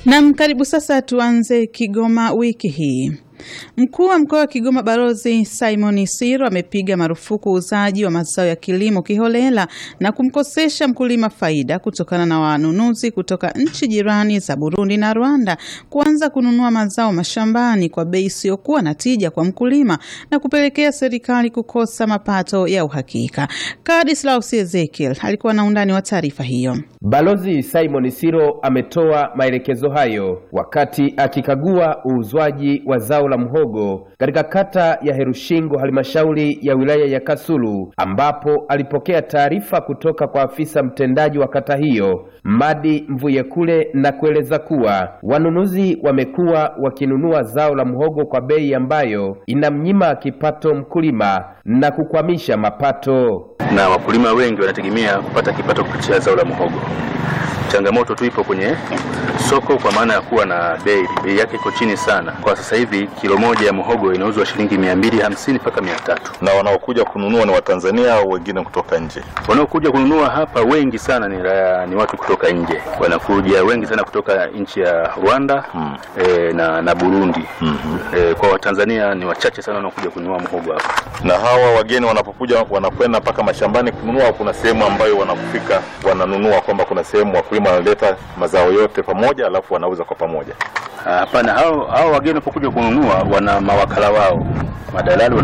Nam, karibu sasa. Tuanze Kigoma wiki hii. Mkuu wa mkoa wa Kigoma Balozi Simon Siro amepiga marufuku uuzaji wa mazao ya kilimo kiholela na kumkosesha mkulima faida kutokana na wanunuzi kutoka nchi jirani za Burundi na Rwanda kuanza kununua mazao mashambani kwa bei isiyokuwa na tija kwa mkulima na kupelekea serikali kukosa mapato ya uhakika. Kadislaus Ezekiel alikuwa na undani wa taarifa hiyo. Balozi Simon Siro ametoa maelekezo hayo wakati akikagua uuzwaji wa zao la mhogo katika kata ya Herushingo halmashauri ya wilaya ya Kasulu ambapo alipokea taarifa kutoka kwa afisa mtendaji wa kata hiyo Madi Mvuyekule na kueleza kuwa wanunuzi wamekuwa wakinunua zao la mhogo kwa bei ambayo inamnyima kipato mkulima na kukwamisha mapato. na wakulima wengi wanategemea kupata kipato kupitia zao la muhogo. Changamoto tu ipo kwenye soko, kwa maana ya kuwa na bei bei yake iko chini sana. Kwa sasa hivi kilo moja ya muhogo inauzwa shilingi mia mbili hamsini mpaka mia tatu. na wanaokuja kununua ni Watanzania au wengine kutoka nje? Wanaokuja kununua hapa wengi sana ni, ra- ni watu kutoka nje, wanakuja wengi sana kutoka nchi ya Rwanda Hmm. e, na, na Burundi e, kwa Watanzania ni wachache sana wanaokuja kununua muhogo hapa. Na hawa wageni wanapokuja wanakwenda mpaka mashambani kununua, au kuna sehemu ambayo wanapofika wananunua, kwamba kuna sehemu wakulima wanaleta mazao yote pamoja, alafu wanauza kwa pamoja? Ah, Hapana, hao hao wageni wanapokuja kununua wana mawakala wao madalali